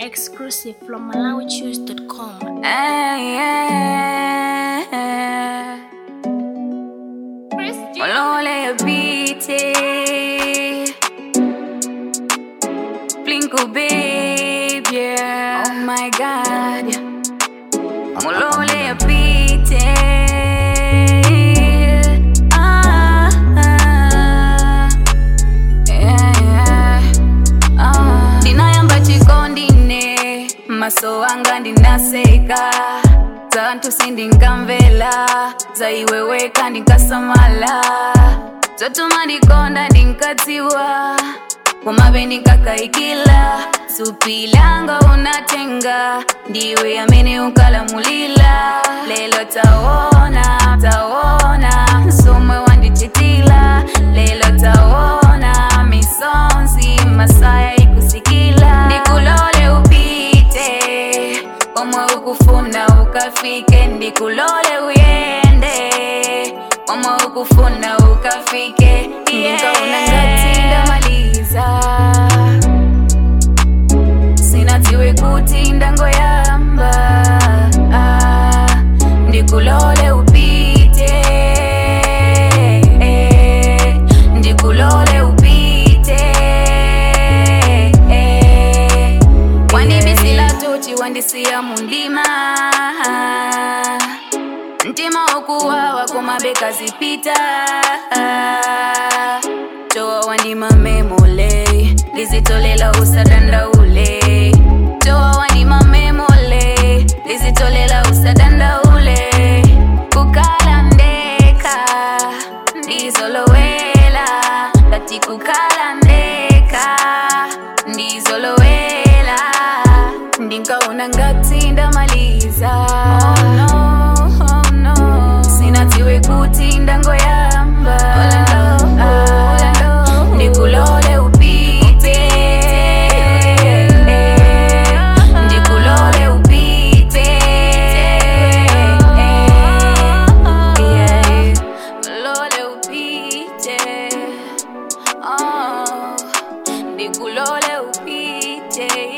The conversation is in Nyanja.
Exclusive from MalawiChoose.com. Hey, yeah. Olole biti Blinko babe, yeah Oh my god Olole biti ah, ah. Yeah, yeah. Ah. ndinayamba chikondine maso anga ndinaseka zantu sindinkamvela zaiweweka ndinkasamala zotuma ndikonda ndinkadziwa kumabe ndikakaikila supilanga unatenga ndiwe amene unkalamulila lelo taona taona somwe wandichitila lelo taona misonzi masaya ikusikila ndikulole upite omwe ukufuna ukafike ndikulole uyende omwe ukufuna ukafike ndinkaona ngati ndamaliza sinatiwe kuti ndangoyamba ah, ndikulole upite eh, ndikulole upite eh, wandibisila tuti wandisiya mundima mtima wokuwawa kumabeka zipita toa wandima memole lizitolela usadandaule toa wandima memole lizitolela usadandaule kukala ndeka ndizolowela ngati kukala ndeka ndizolowela ndinkaona ngati ndamaliza oh no, oh no. sinatiwe kuti ndangoyamba Ah, ndikulole upite ndikulole upite Yeah. Lole upite Oh, ndikulole upite